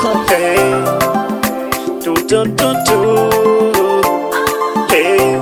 record. Hey, do do do do. Hey,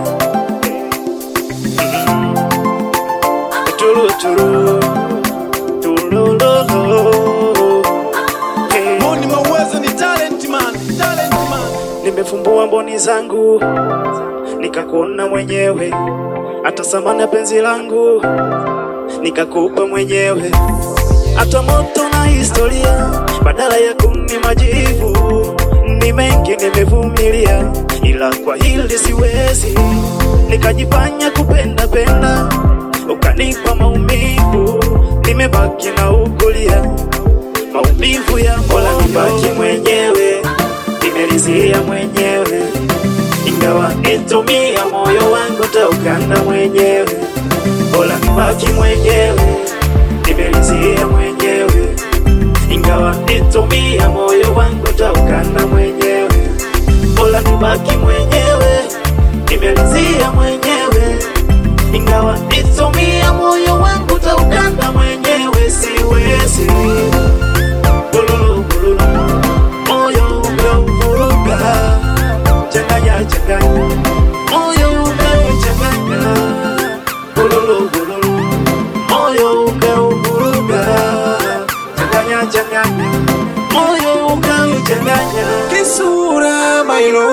mm. Turu turu, turululu. Hey, Moni Mauwezo ni talent man, talent man. nimefumbua mboni zangu nikakuona mwenyewe, hata samani ya penzi langu nikakupa mwenyewe, hata moto na historia badala ya kuni majivu. Ni mengi nimevumilia, ila kwa hili siwezi, nikajifanya kupenda penda, ukanipa maumivu, nimebaki na ukulia maumivu ya mola, nibaki mwenyewe, nimelizia mwenyewe, ingawa nitumia moyo wangu taukanda mwenyewe, bora nibaki mwenyewe, nimelizia mwenyewe, ingawa nitumia moyo wangu taukanda mwenyewe, bora nibaki mwenyewe, nimelizia mwenyewe, ingawa nitumia moyo wangu taukanda mwenyewe, siwezi Bululu, bululu, moyo umeuvuruga, changanya, changanya, moyo umeuchanganya. Bululu, bululu, moyo umeuvuruga, changanya, changanya, moyo umeuchanganya. Kisura mailo,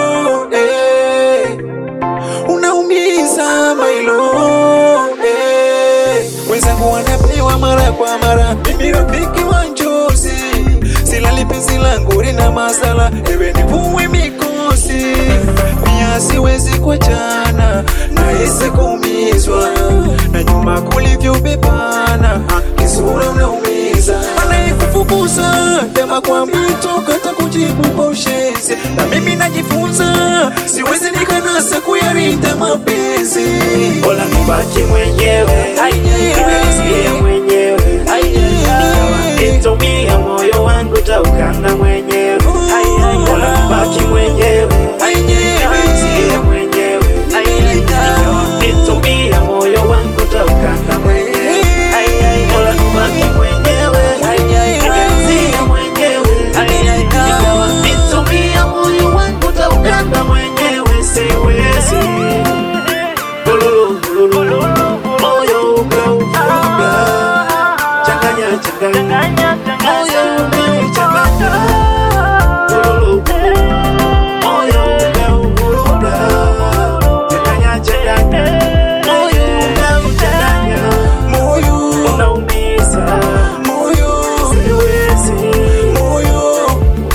eh. Unaumiza mailo, eh. Wenzangu wanapewa mara kwa mara, mimi rafiki wa njozi, silali penzi langu lina masala, ewe nivue mikosi, pia siwezi kuachana, nahisi kuumizwa na nyuma kulivyobebana, kisura unaumiza, anayekufukuza tema kwa mito kata kujibu kwa ushenzi, na mimi najifunza, siwezi nikanasa kuyarinda mapenzi Bora nibaki mwenyewe, nimelizia mwenyewe, ingawa nitumia moyo wangu taukanda mwenyewe. Bora nibaki mwenyewe, nimelizia mwenyewe, ingawa nitumia moyo wangu taukanda mwenyewe. Bora nibaki mwenyewe, nimelizia mwenyewe, ingawa nitumia moyo wangu taukanda mwenyewe. Siwezi Bululu, bululu, moyo umeuvuruga. Changanya, changanya, moyo umeuchanganya. Bululu, bululu, moyo umeuvuruga. Changanya, changanya, moyo umeuchanganya. moyo Unaumiza, moyo siwezi. moyo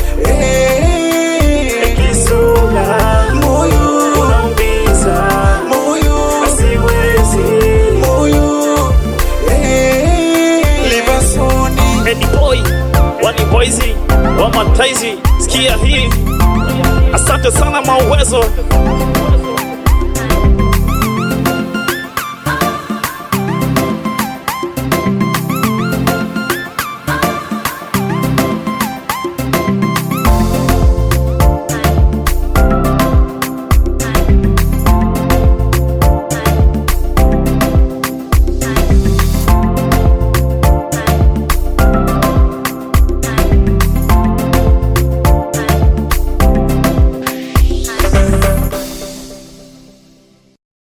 eh, Kisura, moyo unaumiza, moyo siwezi. moyo eh, Livasoni Eddie Boy, Wani Boyzi, Wamataizi, sikia hii. Asante sana Mauwezo,